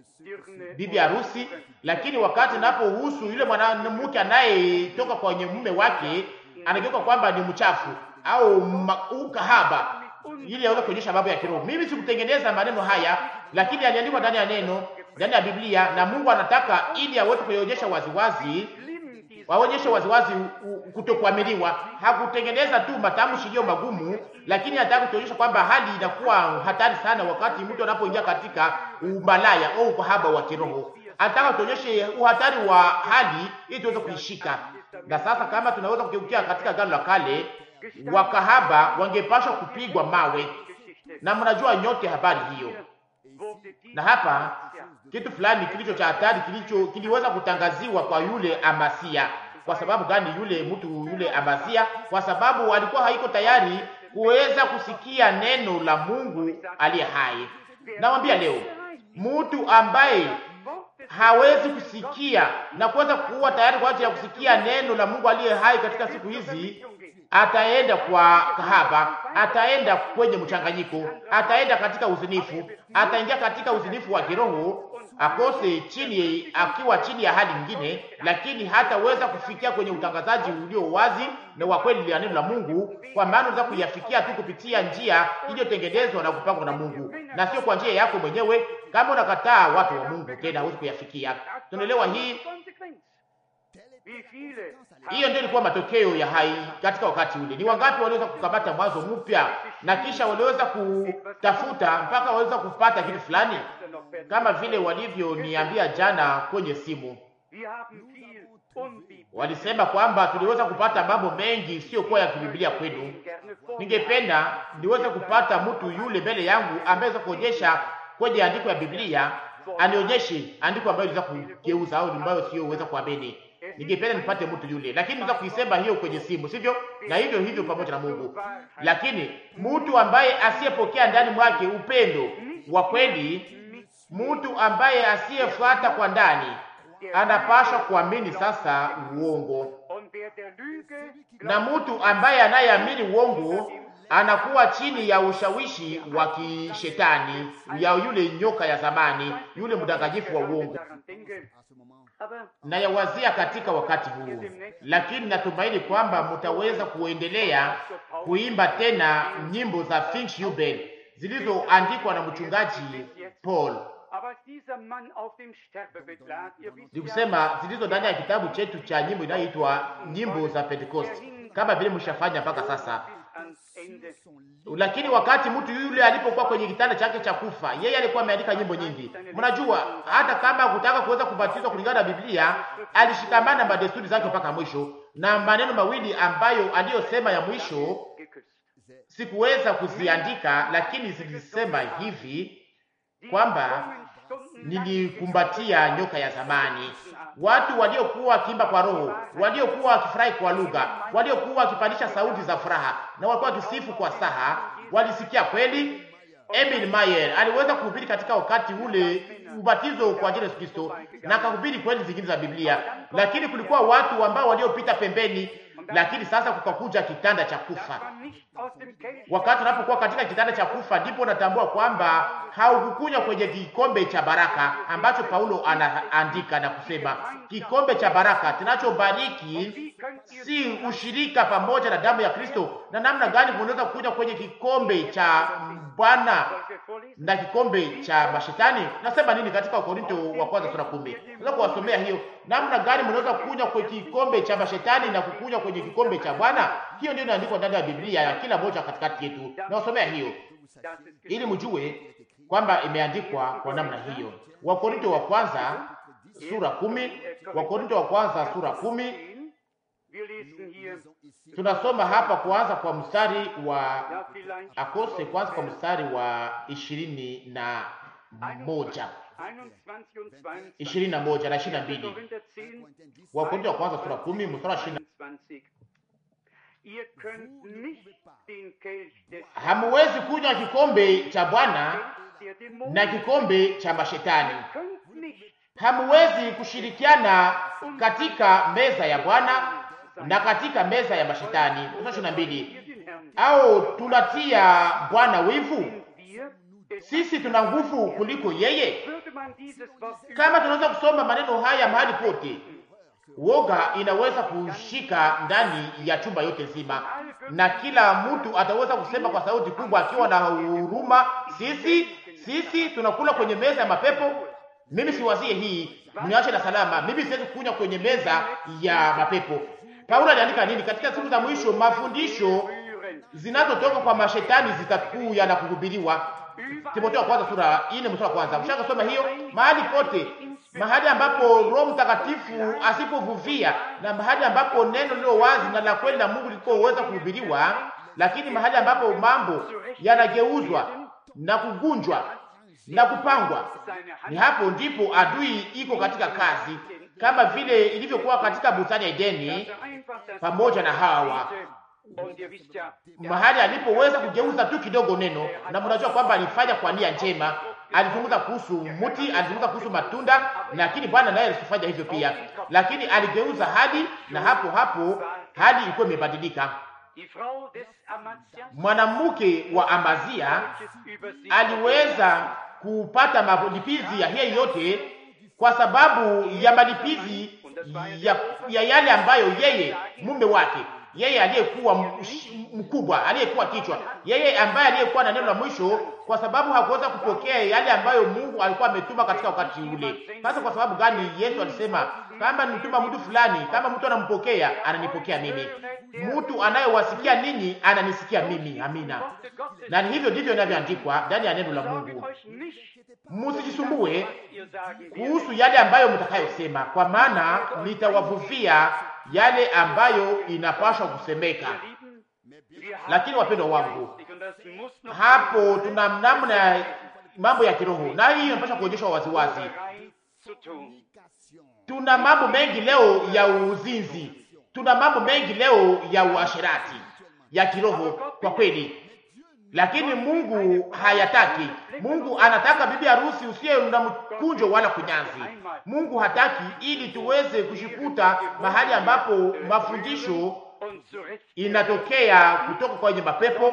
bibi harusi, lakini wakati napohusu yule mwanamke anayetoka kwenye mume wake anageuka kwamba ni mchafu au ukahaba, ili aweze kuonyesha mambo ya kiroho. Mimi sikutengeneza maneno haya, lakini yaliandikwa ndani ya neno ndani ya Biblia na Mungu anataka ili aweze kuionyesha waziwazi, waonyeshe waziwazi kutokuaminiwa. Hakutengeneza tu matamshi iliyo magumu, lakini anataka kutuonyesha kwamba hali inakuwa hatari sana wakati mtu anapoingia katika umalaya au ukahaba wa kiroho. Anataka tuonyeshe uhatari wa hali ili tuweze kuishika. Na sasa kama tunaweza kugeukia katika Agano la Kale, wakahaba wangepashwa kupigwa mawe, na mnajua nyote habari hiyo na hapa kitu fulani kilicho cha hatari kilicho kiliweza kutangaziwa kwa yule Amasia. Kwa sababu gani? Yule mtu yule Amasia, kwa sababu alikuwa haiko tayari kuweza kusikia neno la Mungu aliye hai. Nawambia leo, mtu ambaye hawezi kusikia na kuweza kuwa tayari kwa ajili ya kusikia neno la Mungu aliye hai katika siku hizi ataenda kwa kahaba, ataenda kwenye mchanganyiko, ataenda katika uzinifu, ataingia katika uzinifu wa kiroho, akose chini, akiwa chini ya hali nyingine, lakini hataweza kufikia kwenye utangazaji ulio wazi na wa kweli ya neno la Mungu, kwa maana unaweza kuyafikia tu kupitia njia iliyotengenezwa na kupangwa na Mungu na sio kwa njia yako mwenyewe. Kama unakataa watu wa Mungu, tena huwezi kuyafikia. Tunaelewa hii Hiyo ndio ilikuwa matokeo ya hai katika wakati ule. Ni wangapi waliweza kukamata mwanzo mpya na kisha waliweza kutafuta mpaka waliweza kupata kitu fulani, kama vile walivyoniambia jana kwenye simu. Walisema kwamba tuliweza kupata mambo mengi isiyokuwa ya kibiblia kwenu. Ningependa niweze kupata mtu yule mbele yangu ambaye aweza kuonyesha kwenye andiko ya Biblia, anionyeshe andiko ambayo liweza kugeuza au ambayo sio uweza kuamini. Ningependa nipate mtu yule, lakini naweza kuisema hiyo kwenye simu, sivyo? Na hivyo hivyo pamoja na Mungu. Lakini mtu ambaye asiyepokea ndani mwake upendo wa kweli, mtu ambaye asiyefuata kwa ndani, anapaswa kuamini sasa uongo, na mtu ambaye anayeamini uongo anakuwa chini ya ushawishi wa kishetani ya yule nyoka ya zamani, yule mdanganyifu wa uongo na yawazia katika wakati huu, lakini natumaini kwamba mtaweza kuendelea kuimba tena nyimbo za Finchjubel zilizoandikwa na mchungaji Paul, nikusema zilizo ndani ya kitabu chetu cha nyimbo inayoitwa nyimbo za Pentecost, kama vile mshafanya mpaka sasa. Lakini wakati mtu yule alipokuwa kwenye kitanda chake cha kufa, yeye alikuwa ameandika nyimbo nyingi. Mnajua, hata kama kutaka kuweza kubatizwa kulingana na Biblia, alishikamana na desturi zake mpaka mwisho, na maneno mawili ambayo aliyosema ya mwisho sikuweza kuziandika, lakini zilisema hivi kwamba nilikumbatia nyoka ya zamani. Watu waliokuwa wakiimba kwa roho, waliokuwa wakifurahi kwa lugha, waliokuwa wakipandisha sauti za furaha na walikuwa wakisifu kwa saha, walisikia kweli. Emil Mayer aliweza kuhubiri katika wakati ule ubatizo kwa ajili ya Yesu Kristo na akahubiri kweli zingine za Biblia, lakini kulikuwa watu ambao waliopita pembeni. Lakini sasa kukakuja kitanda cha kufa. Wakati unapokuwa katika kitanda cha kufa, ndipo unatambua kwamba haukukunywa kwenye kikombe cha baraka ambacho Paulo anaandika na kusema, kikombe cha baraka kinachobariki si ushirika pamoja na damu ya Kristo. Na namna gani unaweza kukunywa kwenye kikombe cha Bwana na kikombe cha mashetani? Nasema nini katika Wakorinto wa kwanza sura kumi? Naweza kuwasomea hiyo, namna gani mnaweza kukunywa kwenye kikombe cha mashetani na kukunywa kwenye kikombe cha Bwana. Hiyo ndio inaandikwa ndani ya Biblia ya kila moja katikati yetu. Nawasomea hiyo ili mjue kwamba imeandikwa kwa namna hiyo. Wakorinto wa kwanza sura kumi. Wakorinto wa kwanza sura kumi. Tunasoma hapa kuanza kwa mstari wa akose, kwanza kwa mstari wa ishirini na moja ishirini na moja na ishirini na mbili Wakorinto wa kwanza sura kumi mstari wa ishirini Hamuwezi kunywa kikombe cha Bwana na kikombe cha mashetani. Hamuwezi kushirikiana katika meza ya Bwana na katika meza ya mashetani. ishirini na mbili. Au tunatia Bwana wivu? Sisi tuna nguvu kuliko yeye? Kama tunaweza kusoma maneno haya mahali pote woga inaweza kushika ndani ya chumba yote nzima, na kila mtu ataweza kusema kwa sauti kubwa akiwa na huruma, sisi sisi tunakula kwenye meza ya mapepo. Mimi siwazie hii, mniache na salama. Mimi siwezi kukunywa kwenye meza ya mapepo. Paulo aliandika nini katika siku za mwisho? Mafundisho zinazotoka kwa mashetani zitakuya na kuhubiriwa. Timotheo wa kwanza sura 4 mstari wa kwanza. Mshaka soma hiyo mahali pote mahali ambapo Roho Mtakatifu asipovuvia na mahali ambapo neno lilo wazi na la kweli la Mungu likoweza kuhubiriwa, lakini mahali ambapo mambo yanageuzwa na kugunjwa na kupangwa, ni hapo ndipo adui iko katika kazi, kama vile ilivyokuwa katika bustani ya Edeni pamoja na Hawa, mahali alipoweza kugeuza tu kidogo neno, na mnajua kwamba alifanya kwa nia njema alizungumza kuhusu mti, alizungumza kuhusu matunda, lakini Bwana naye alisifanya hivyo pia, lakini aligeuza hadi, na hapo hapo hali ilikuwa imebadilika. Mwanamke wa Amazia aliweza kupata malipizi ya hiyo yote kwa sababu ya malipizi ya, ya yale ambayo yeye mume wake yeye aliyekuwa mkubwa, aliyekuwa kichwa, yeye ambaye aliyekuwa na neno la mwisho, kwa sababu hakuweza kupokea yale ambayo Mungu alikuwa ametuma katika wakati ule. Sasa kwa sababu gani? Yesu alisema kama nituma mtu fulani, kama mtu anampokea, ananipokea mimi, mtu anayewasikia ninyi ananisikia mimi. Amina. Na hivyo ndivyo inavyoandikwa ndani ya neno la Mungu. Musijisumbue kuhusu yale ambayo mtakayosema, kwa maana nitawavuvia yale ambayo inapaswa kusemeka. Lakini wapendwa wangu, hapo tuna namna ya mambo ya kiroho, na hii inapaswa kuonyeshwa waziwazi. Tuna mambo mengi leo ya uzinzi, tuna mambo mengi leo ya uasherati ya kiroho kwa kweli, lakini Mungu hayataki. Mungu anataka bibi harusi usiye na mkunjo wala kunyanzi. Mungu hataki ili tuweze kushikuta mahali ambapo mafundisho inatokea kutoka kwenye mapepo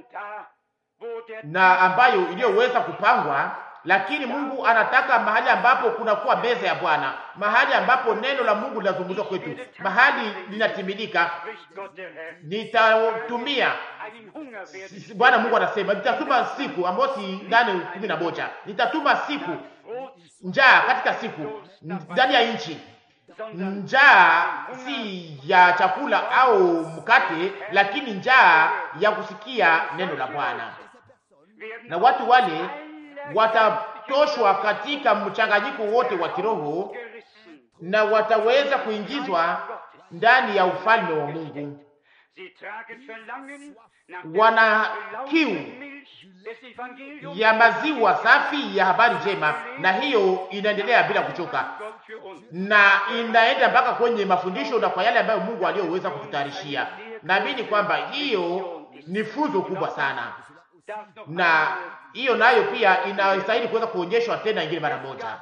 na ambayo iliyoweza kupangwa, lakini Mungu anataka mahali ambapo kunakuwa meza ya Bwana, mahali ambapo neno la Mungu linazungumzwa kwetu, mahali linatimilika. Nitatumia Bwana Mungu anasema nitatuma siku Amosi nane kumi na moja nitatuma siku njaa katika siku ndani ya nchi, njaa si ya chakula au mkate, lakini njaa ya kusikia neno la Bwana, na watu wale watatoshwa katika mchanganyiko wote wa kiroho na wataweza kuingizwa ndani ya ufalme wa Mungu. Wana kiu ya maziwa safi ya habari njema, na hiyo inaendelea bila kuchoka, na inaenda mpaka kwenye mafundisho na kwa yale ambayo Mungu aliyoweza kututayarishia. Naamini kwamba hiyo ni funzo kubwa sana, na hiyo nayo pia inastahili kuweza kuonyeshwa tena ingine mara moja.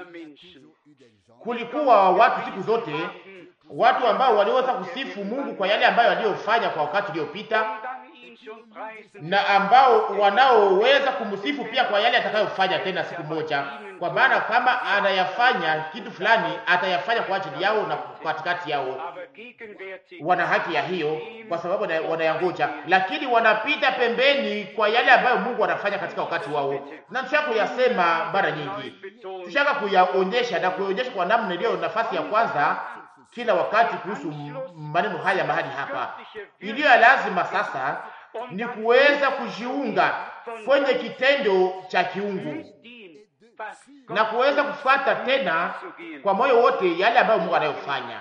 Kulikuwa watu siku zote, watu ambao waliweza kusifu Mungu kwa yale ambayo aliyofanya kwa wakati uliopita na ambao wanaoweza kumsifu pia kwa yale atakayofanya tena siku moja, kwa maana kama anayafanya kitu fulani atayafanya kwa ajili yao na katikati yao. Wana haki ya hiyo, kwa sababu wanayangoja, lakini wanapita pembeni kwa yale ambayo Mungu anafanya katika wakati wao, na tushaka kuyasema mara nyingi, tushaka kuyaonyesha na kuyaonyesha kwa namna iliyo nafasi ya kwanza kila wakati kuhusu maneno haya mahali hapa. Iliyo ya lazima sasa ni kuweza kujiunga kwenye kitendo cha kiungu na kuweza kufuata tena kwa moyo wote yale ambayo Mungu anayofanya.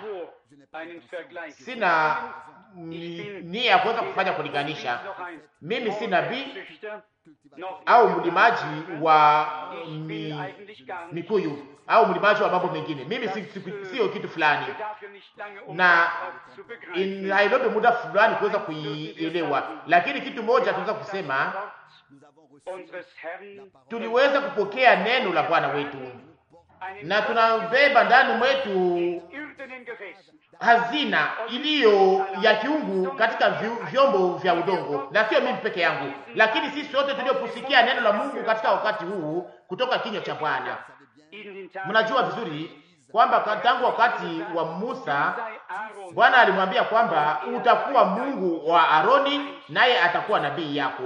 Sina nia ya kuweza kufanya kulinganisha. Mimi si nabii au mlimaji wa mi, mikuyu au mlimaji wa mambo mengine. Mimi si, si, sio kitu fulani, na hailobe muda fulani kuweza kuielewa, lakini kitu moja tunaweza kusema, tuliweza kupokea neno la Bwana wetu na tunabeba ndani mwetu hazina iliyo ya kiungu katika vyombo vya udongo, na sio mimi peke yangu, lakini sisi sote tuliopusikia neno la Mungu katika wakati huu kutoka kinywa cha Bwana. Mnajua vizuri kwamba tangu wakati wa Musa Bwana alimwambia kwamba utakuwa Mungu wa Aroni, naye atakuwa nabii yako.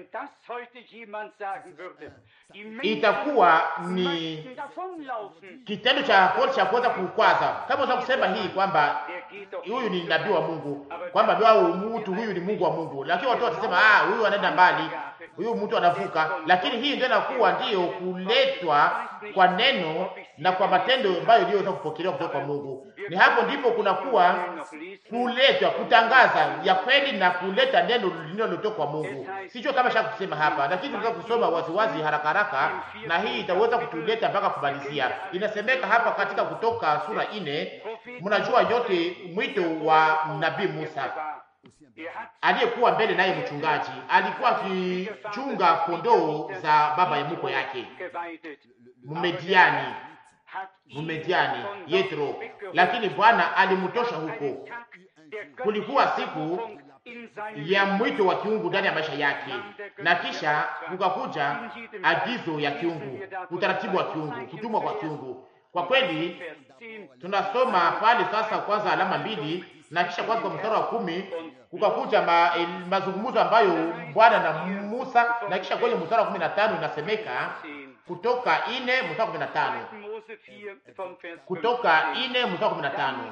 Itakuwa ni kitendo cha kwanza cha kuweza kukwaza, kama unaweza kusema hii kwamba huyu ni nabii wa Mungu, kwamba au mtu huyu ni Mungu wa Mungu, lakini watu watasema ah, huyu anaenda mbali, huyu mtu anavuka. Lakini hii ndio inakuwa ndiyo kuletwa kwa neno na kwa matendo ambayo iliyoweza kupokelewa kutoka kwa Mungu. Ni hapo ndipo kunakuwa kuletwa, kutangaza ya kweli na kuleta neno linalotoka kwa Mungu. Sijui kama shaka kusema hapa, lakini tunaweza kusoma waziwazi haraka haraka, na hii itaweza kutuleta mpaka kumalizia. Inasemeka hapa katika Kutoka sura ine, mnajua yote mwito wa nabii Musa aliyekuwa mbele naye mchungaji, alikuwa akichunga kondoo za baba ya mkwe yake Mumediani, Mumediani Yetro, lakini Bwana alimtosha huko. Kulikuwa siku ya mwito wa kiungu ndani ya maisha yake, na kisha kukakuja agizo ya kiungu, utaratibu wa kiungu, kutumwa kwa kiungu. Kwa kweli tunasoma pale sasa, kwanza alama mbili na kisha kwanza kwa mstari wa kumi kukakuja ma, eh, mazungumzo ambayo Bwana na Musa, na kisha kwenye mstari wa kumi na tano inasemeka kutoka ine mstari wa kumi na tano kutoka ine mstari wa kumi na tano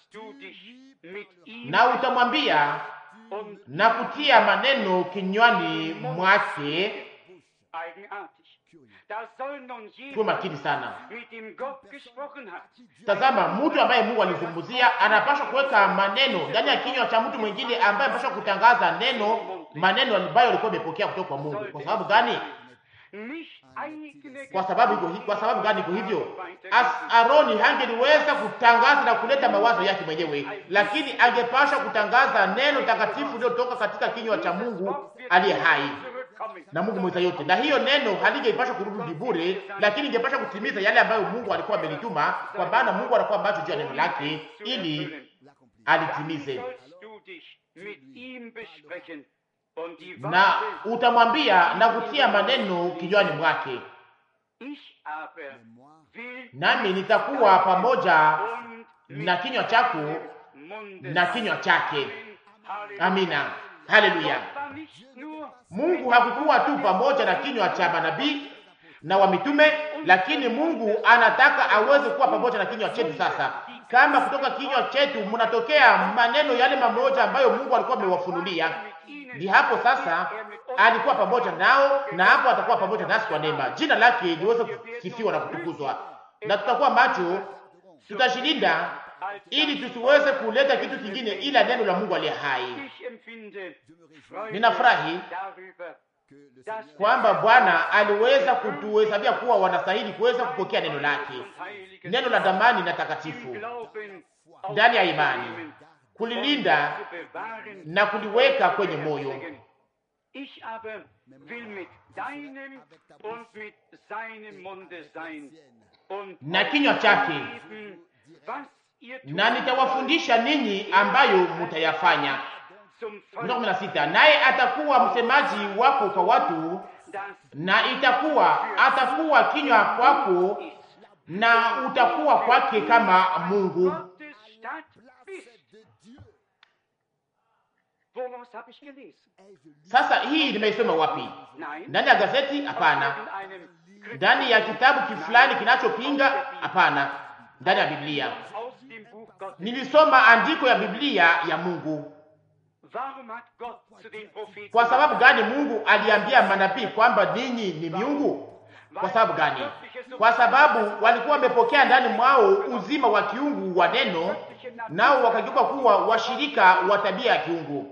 na utamwambia na kutia maneno kinywani mwake. Tuwe makini sana. Tazama, mtu ambaye Mungu alizungumzia anapaswa kuweka maneno ndani ya kinywa cha mtu mwingine ambaye anapaswa kutangaza neno, maneno ambayo alikuwa amepokea kutoka kwa Mungu. Kwa sababu gani? Kwa sababu iko hi- kwa sababu gani iko hivyo? As Aroni hangeliweza kutangaza na kuleta mawazo yake mwenyewe, lakini angepasha kutangaza neno takatifu lililotoka katika kinywa cha Mungu aliye hai na Mungu mweza yote, na hiyo neno halingepasha kurudi bure, lakini ingepasha kutimiza yale ambayo Mungu alikuwa amelituma, kwa maana Mungu anakuwa macho juu ya neno lake ili alitimize. Na utamwambia na kutia maneno kinywani mwake, nami nitakuwa pamoja na kinywa chako na kinywa chake. Amina, haleluya. Mungu hakukuwa tu pamoja na kinywa cha manabii na wa mitume, lakini Mungu anataka aweze kuwa pamoja na kinywa chetu. Sasa kama kutoka kinywa chetu mnatokea maneno yale mamoja ambayo Mungu alikuwa amewafunulia, ni hapo sasa alikuwa pamoja nao, na hapo atakuwa pamoja nasi kwa neema. Jina lake liweze kusifiwa na kutukuzwa, na tutakuwa macho, tutashilinda ili tusiweze kuleta kitu kingine ila neno la Mungu aliye hai. Ninafurahi kwamba Bwana aliweza kutuhesabia kuwa wanastahili kuweza kupokea neno lake, neno la damani na takatifu ndani ya imani, kulilinda na kuliweka kwenye moyo. na kinywa chake, na nitawafundisha ninyi ambayo mutayafanya. Mstari kumi na sita, naye atakuwa msemaji wako kwa watu, na itakuwa atakuwa kinywa kwako, na utakuwa kwake kama Mungu. Sasa hii nimeisoma wapi? Ndani ya gazeti? Hapana. Ndani ya kitabu kifulani kinachopinga? Hapana. Ndani ya Biblia nilisoma andiko ya Biblia ya Mungu. Kwa sababu gani Mungu aliambia manabii kwamba ninyi ni miungu? Kwa sababu gani? Kwa sababu walikuwa wamepokea ndani mwao uzima wa kiungu wa neno, nao wakageuka kuwa washirika wa tabia ya kiungu.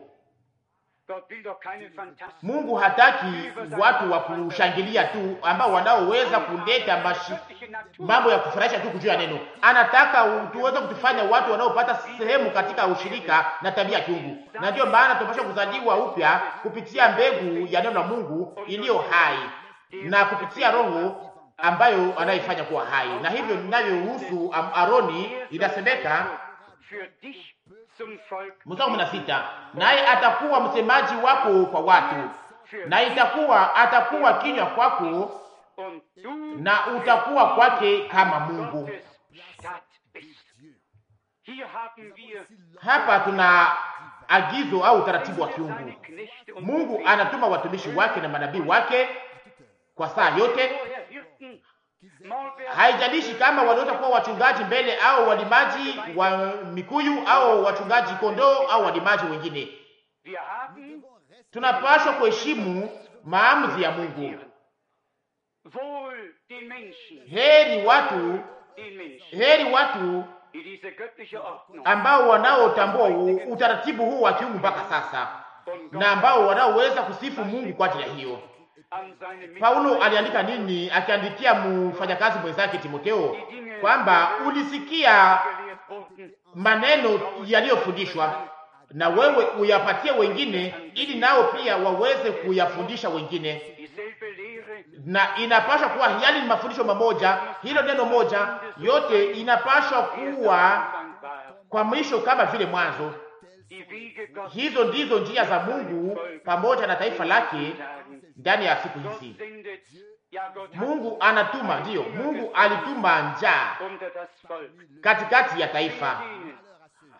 Mungu hataki watu wa kushangilia tu ambao wanaoweza kuleta mashi, mambo ya kufurahisha tu kujua neno. Anataka tuweze kutufanya watu wanaopata sehemu katika ushirika na tabia ya kiungu, na ndiyo maana tunapaswa kuzaliwa upya kupitia mbegu ya neno la Mungu iliyo hai na kupitia Roho ambayo anaifanya kuwa hai. Na hivyo ninavyohusu Aroni inasemeka Mstari kumi na sita, naye atakuwa msemaji wako kwa watu, na itakuwa atakuwa kinywa kwako, na utakuwa kwake kama Mungu. Hapa tuna agizo au utaratibu wa kiungu. Mungu anatuma watumishi wake na manabii wake kwa saa yote haijalishi kama waliweza kuwa wachungaji mbele au walimaji wa mikuyu au wachungaji kondoo au walimaji wengine. Tunapaswa kuheshimu maamuzi ya Mungu. Heri watu, heri watu ambao wanaotambua utaratibu huu wa kiungu mpaka sasa na ambao wanaoweza kusifu Mungu kwa ajili ya hiyo. Paulo aliandika nini akiandikia mfanyakazi mwenzake Timotheo? Kwamba ulisikia maneno yaliyofundishwa na wewe uyapatie wengine, ili nao pia waweze kuyafundisha wengine. Na inapaswa kuwa yali ni mafundisho mamoja, hilo neno moja, yote inapaswa kuwa kwa mwisho kama vile mwanzo. Hizo ndizo njia za Mungu pamoja na taifa lake ndani ya siku hizi. Mungu anatuma, ndiyo, Mungu alituma njaa katikati ya taifa,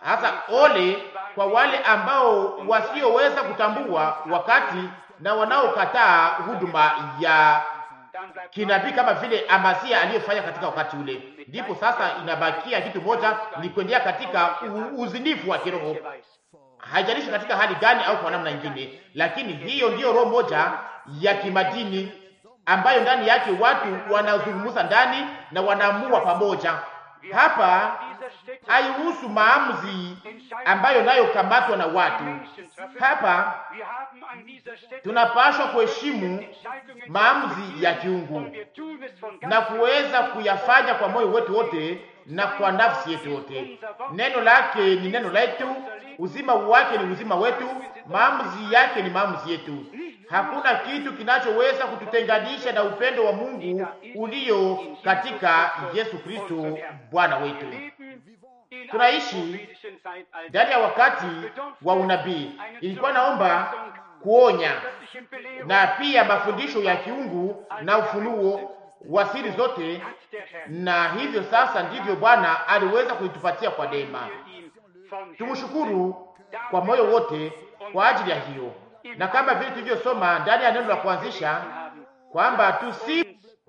Hasa ole kwa wale ambao wasioweza kutambua wakati na wanaokataa huduma ya kinabii kama vile Amasia aliyofanya katika wakati ule. Ndipo sasa inabakia kitu moja, ni kuendelea katika uzinifu wa kiroho, haijalishi katika hali gani au kwa namna nyingine, lakini hiyo ndiyo roho moja ya kimadini ambayo ndani yake watu wanazungumza ndani na wanaamua pamoja. Hapa haihusu maamuzi ambayo nayo kamatwa na watu. Hapa tunapaswa kuheshimu maamuzi ya kiungu na kuweza kuyafanya kwa moyo wetu wote na kwa nafsi yetu yote. Neno lake ni neno letu, uzima wake ni uzima wetu, maamuzi yake ni maamuzi yetu. Hakuna kitu kinachoweza kututenganisha na upendo wa Mungu ulio katika Yesu Kristo Bwana wetu. Tunaishi ndani ya wakati wa unabii. Ilikuwa naomba kuonya na pia mafundisho ya kiungu na ufunuo wa siri zote, na hivyo sasa ndivyo Bwana aliweza kuitupatia kwa neema. Tumshukuru kwa moyo wote kwa ajili ya hiyo, na kama vile tulivyosoma ndani ya neno la kuanzisha kwamba tusifu,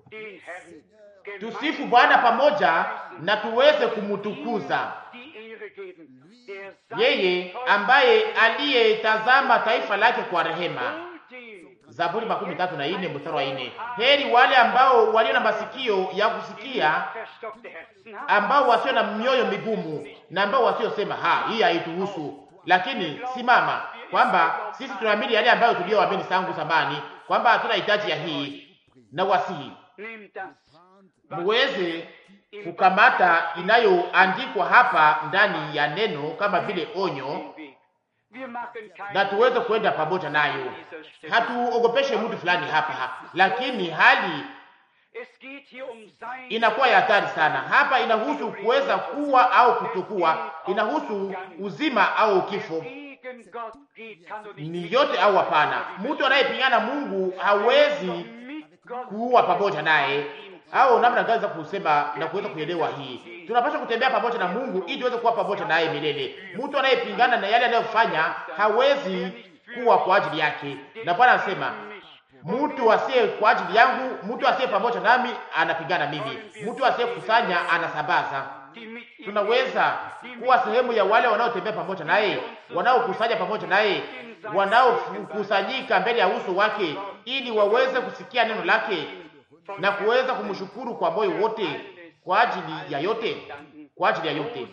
tusifu Bwana pamoja na tuweze kumtukuza yeye ambaye aliyetazama taifa lake kwa rehema. Zaburi makumi tatu na ine mstari wa ine. Heri wale ambao walio na masikio ya kusikia, ambao wasio na mioyo migumu, na ambao wasiosema ha, hii haituhusu. Lakini simama kwamba sisi tunaamini yale ambayo tuliyoamini tangu zamani, kwamba hatuna hitaji ya hii, na wasihi muweze kukamata inayoandikwa hapa ndani ya neno kama vile onyo, na tuweze kwenda pamoja nayo. Hatuogopeshe mtu fulani hapa, lakini hali inakuwa ya hatari sana hapa. Inahusu kuweza kuwa au kutokuwa, inahusu uzima au kifo, ni yote au hapana. Mtu anayepingana Mungu hawezi kuua pamoja naye au namna gani za kusema na kuweza kuelewa hii. Tunapaswa kutembea pamoja na Mungu ili tuweze kuwa pamoja naye milele. Mtu anayepingana na yale anayofanya hawezi kuwa kwa ajili yake, na Bwana anasema mtu asiye kwa ajili yangu, mtu asiye pamoja nami anapingana mimi, mtu asiye kusanya anasambaza. Tunaweza kuwa sehemu ya wale wanaotembea pamoja naye, wanaokusanya pamoja naye, wanaokusanyika mbele ya uso wake, ili waweze kusikia neno lake na kuweza kumshukuru kwa moyo wote kwa ajili ya yote, kwa ajili ya yote.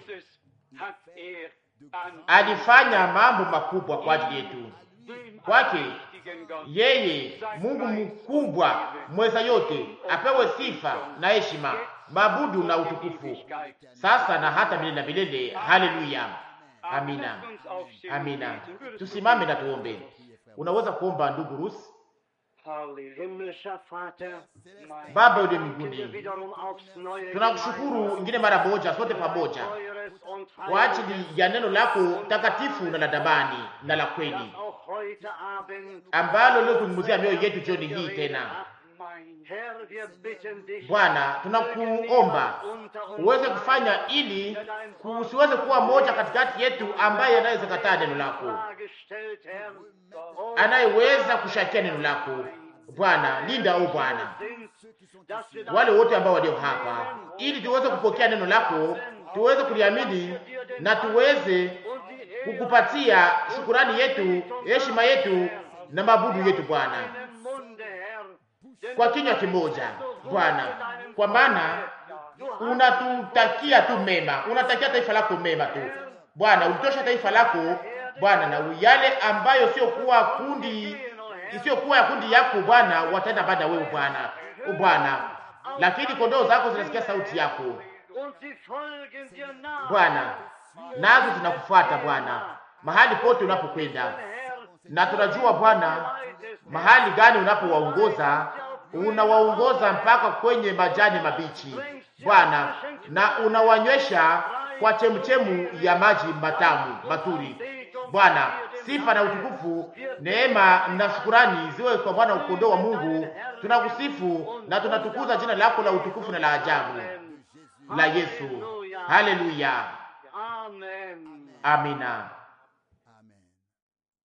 Alifanya mambo makubwa kwa ajili yetu. Kwake yeye Mungu mkubwa mweza yote apewe sifa na heshima, mabudu na utukufu, sasa na hata milele na milele. Haleluya, amina, amina. Tusimame na tuombe. Unaweza kuomba ndugu Rusi. Baba uliye mbinguni, tunakushukuru ingine mara moja, sote pamoja kwa ajili ya neno lako takatifu na la damani na la kweli ambalo leo kuzungumzia mioyo yetu jioni hii tena. Bwana, tunakuomba uweze kufanya ili kusiweze kuwa moja katikati yetu ambaye anaweza kataa neno lako, anayeweza kushakia neno lako. Bwana, linda o Bwana wale wote ambao walio hapa, ili tuweze kupokea neno lako, tuweze kuliamini na tuweze kukupatia shukurani yetu, heshima yetu na mabudu yetu Bwana, kwa kinywa kimoja Bwana, kwa maana unatutakia tu mema, unatakia taifa lako mema tu Bwana. Ulitosha taifa lako Bwana, na yale ambayo sio kuwa kundi isiyokuwa ya kundi yako Bwana wataenda baada ya wewe Bwana, o Bwana, lakini kondoo zako zinasikia sauti yako Bwana, nazo zinakufuata Bwana mahali pote unapokwenda, na tunajua Bwana mahali gani unapowaongoza, unawaongoza mpaka kwenye majani mabichi Bwana, na unawanywesha kwa chemchemu ya maji matamu maturi Bwana. Sifa na utukufu, neema na shukurani ziwe kwa Bwana ukondoo wa Mungu. Tunakusifu na tunatukuza jina lako la utukufu na la ajabu la Yesu. Haleluya, Amina.